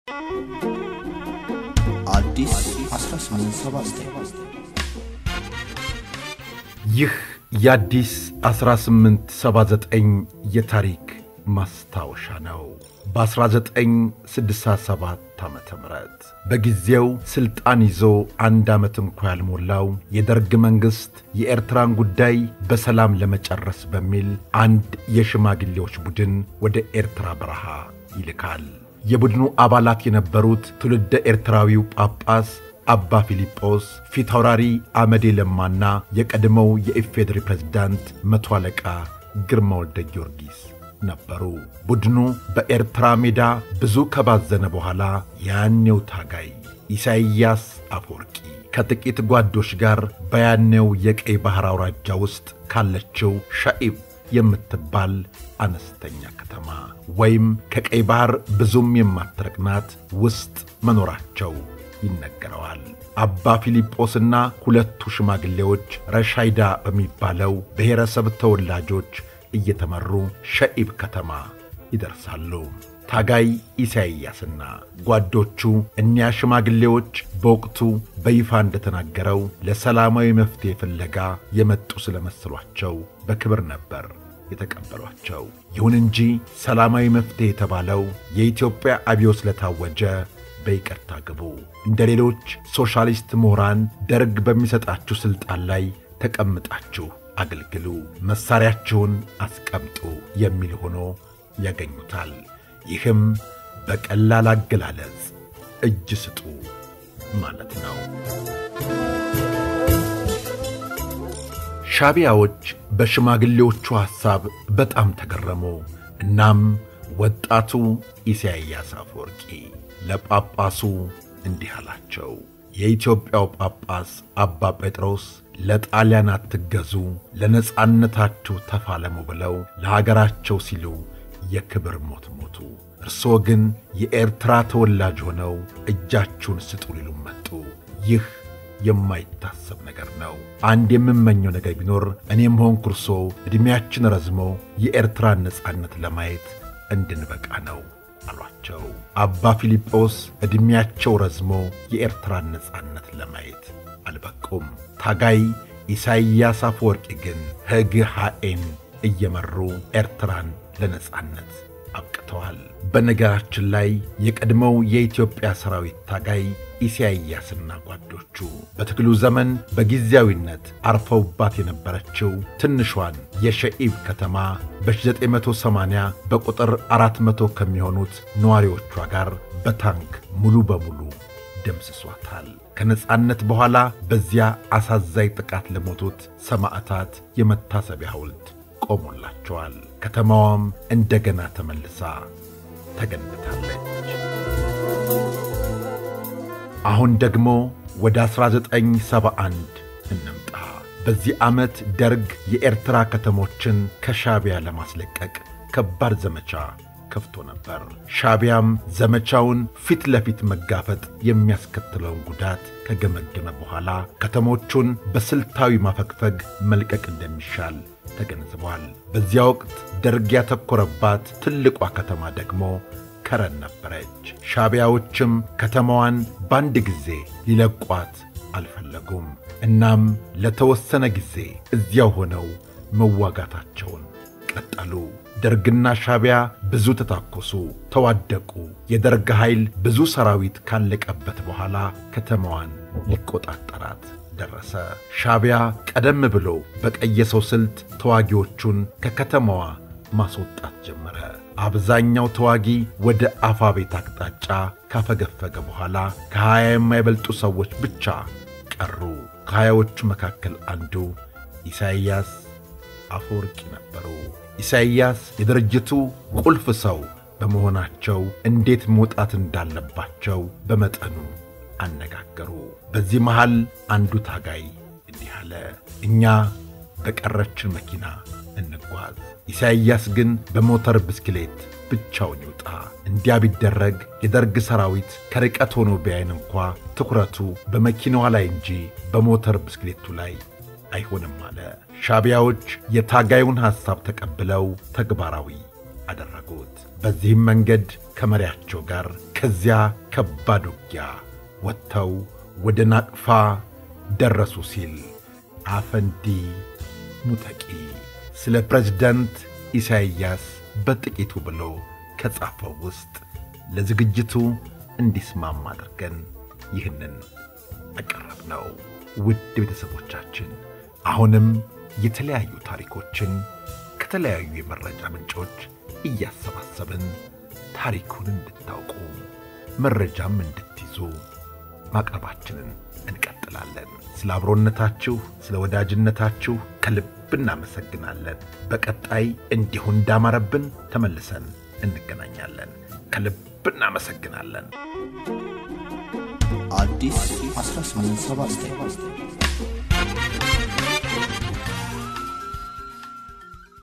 አዲስ 1879 ይህ የአዲስ 1879 የታሪክ ማስታወሻ ነው። በ1967 ዓ ም በጊዜው ሥልጣን ይዞ አንድ ዓመት እንኳ ያልሞላው የደርግ መንግሥት የኤርትራን ጉዳይ በሰላም ለመጨረስ በሚል አንድ የሽማግሌዎች ቡድን ወደ ኤርትራ በረሃ ይልካል። የቡድኑ አባላት የነበሩት ትውልደ ኤርትራዊው ጳጳስ አባ ፊልጶስ፣ ፊታውራሪ አመዴ ለማና የቀድሞው የኢፌዴሪ ፕሬዝዳንት መቶ አለቃ ግርማ ወልደ ጊዮርጊስ ነበሩ። ቡድኑ በኤርትራ ሜዳ ብዙ ከባዘነ በኋላ ያኔው ታጋይ ኢሳይያስ አፈወርቂ ከጥቂት ጓዶች ጋር በያኔው የቀይ ባሕር አውራጃ ውስጥ ካለችው ሻኢብ የምትባል አነስተኛ ከተማ ወይም ከቀይ ባሕር ብዙም የማትረቅናት ውስጥ መኖራቸው ይነገረዋል። አባ ፊልጶስና ሁለቱ ሽማግሌዎች ረሻይዳ በሚባለው ብሔረሰብ ተወላጆች እየተመሩ ሸኢብ ከተማ ይደርሳሉ። ታጋይ ኢሳይያስና ጓዶቹ እኒያ ሽማግሌዎች በወቅቱ በይፋ እንደተናገረው ለሰላማዊ መፍትሔ ፍለጋ የመጡ ስለመሰሏቸው በክብር ነበር የተቀበሏቸው። ይሁን እንጂ ሰላማዊ መፍትሔ የተባለው የኢትዮጵያ አብዮት ስለታወጀ በይቅርታ ግቡ፣ እንደ ሌሎች ሶሻሊስት ምሁራን ደርግ በሚሰጣችሁ ሥልጣን ላይ ተቀምጣችሁ አገልግሉ፣ መሣሪያችሁን አስቀምጡ የሚል ሆኖ ያገኙታል። ይህም በቀላል አገላለጽ እጅ ስጡ ማለት ነው። ሻቢያዎች በሽማግሌዎቹ ሐሳብ በጣም ተገረሙ። እናም ወጣቱ ኢሳይያስ አፈወርቂ ለጳጳሱ እንዲህ አላቸው። የኢትዮጵያው ጳጳስ አባ ጴጥሮስ ለጣሊያን አትገዙ፣ ለነጻነታችሁ ተፋለሙ ብለው ለሀገራቸው ሲሉ የክብር ሞት ሞቱ። እርስዎ ግን የኤርትራ ተወላጅ ሆነው እጃችሁን ስጡ ሊሉ መጡ። ይህ የማይታሰብ ነገር ነው። አንድ የምመኘው ነገር ቢኖር እኔም ሆንኩ እርስዎ ዕድሜያችን ረዝሞ የኤርትራን ነጻነት ለማየት እንድንበቃ ነው አሏቸው። አባ ፊልጶስ ዕድሜያቸው ረዝሞ የኤርትራን ነጻነት ለማየት አልበቁም። ታጋይ ኢሳይያስ አፈወርቂ ግን ሕግ ሐኤን እየመሩ ኤርትራን ለነጻነት አብቅተዋል። በነገራችን ላይ የቀድሞው የኢትዮጵያ ሰራዊት ታጋይ ኢሳይያስና ጓዶቹ በትግሉ ዘመን በጊዜያዊነት አርፈውባት የነበረችው ትንሿን የሸኢብ ከተማ በ1980 በቁጥር 400 ከሚሆኑት ነዋሪዎቿ ጋር በታንክ ሙሉ በሙሉ ደምስሷታል። ከነጻነት በኋላ በዚያ አሳዛኝ ጥቃት ለሞቱት ሰማዕታት የመታሰቢያ ሐውልት ቆሞላቸዋል። ከተማዋም እንደገና ተመልሳ ተገንብታለች። አሁን ደግሞ ወደ 1971 እንምጣ። በዚህ ዓመት ደርግ የኤርትራ ከተሞችን ከሻቢያ ለማስለቀቅ ከባድ ዘመቻ ከፍቶ ነበር። ሻቢያም ዘመቻውን ፊት ለፊት መጋፈጥ የሚያስከትለውን ጉዳት ከገመገመ በኋላ ከተሞቹን በስልታዊ ማፈግፈግ መልቀቅ እንደሚሻል ተገንዝቧል። በዚያ ወቅት ደርግ ያተኮረባት ትልቋ ከተማ ደግሞ ከረን ነበረች። ሻቢያዎችም ከተማዋን በአንድ ጊዜ ሊለቋት አልፈለጉም። እናም ለተወሰነ ጊዜ እዚያው ሆነው መዋጋታቸውን ቀጠሉ። ደርግና ሻቢያ ብዙ ተታኮሱ፣ ተዋደቁ። የደርግ ኃይል ብዙ ሰራዊት ካለቀበት በኋላ ከተማዋን ሊቆጣጠራት ደረሰ። ሻቢያ ቀደም ብሎ በቀየሰው ስልት ተዋጊዎቹን ከከተማዋ ማስወጣት ጀመረ። አብዛኛው ተዋጊ ወደ አፋ ቤት አቅጣጫ ካፈገፈገ በኋላ ከሀያ የማይበልጡ ሰዎች ብቻ ቀሩ። ከሀያዎቹ መካከል አንዱ ኢሳይያስ አፈወርቂ ነበሩ። ኢሳይያስ የድርጅቱ ቁልፍ ሰው በመሆናቸው እንዴት መውጣት እንዳለባቸው በመጠኑ አነጋገሩ። በዚህ መሃል አንዱ ታጋይ እንዲህ አለ፣ እኛ በቀረችን መኪና እንጓዝ፣ ኢሳይያስ ግን በሞተር ብስክሌት ብቻውን ይውጣ። እንዲያ ቢደረግ የደርግ ሰራዊት ከርቀት ሆኖ ቢያይን እንኳ ትኩረቱ በመኪናዋ ላይ እንጂ በሞተር ብስክሌቱ ላይ አይሆንም አለ። ሻቢያዎች የታጋዩን ሐሳብ ተቀብለው ተግባራዊ አደረጉት። በዚህም መንገድ ከመሪያቸው ጋር ከዚያ ከባድ ውጊያ ወጥተው ወደ ናቅፋ ደረሱ ሲል አፈንዲ ሙተቂ ስለ ፕሬዝዳንት ኢሳይያስ በጥቂቱ ብሎ ከጻፈው ውስጥ ለዝግጅቱ እንዲስማማ አድርገን ይህንን አቀረብ ነው። ውድ ቤተሰቦቻችን አሁንም የተለያዩ ታሪኮችን ከተለያዩ የመረጃ ምንጮች እያሰባሰብን ታሪኩን እንድታውቁ መረጃም እንድትይዙ ማቅረባችንን እንቀጥላለን። ስለ አብሮነታችሁ፣ ስለ ወዳጅነታችሁ ከልብ እናመሰግናለን። በቀጣይ እንዲሁ እንዳማረብን ተመልሰን እንገናኛለን። ከልብ እናመሰግናለን። አዲስ 1879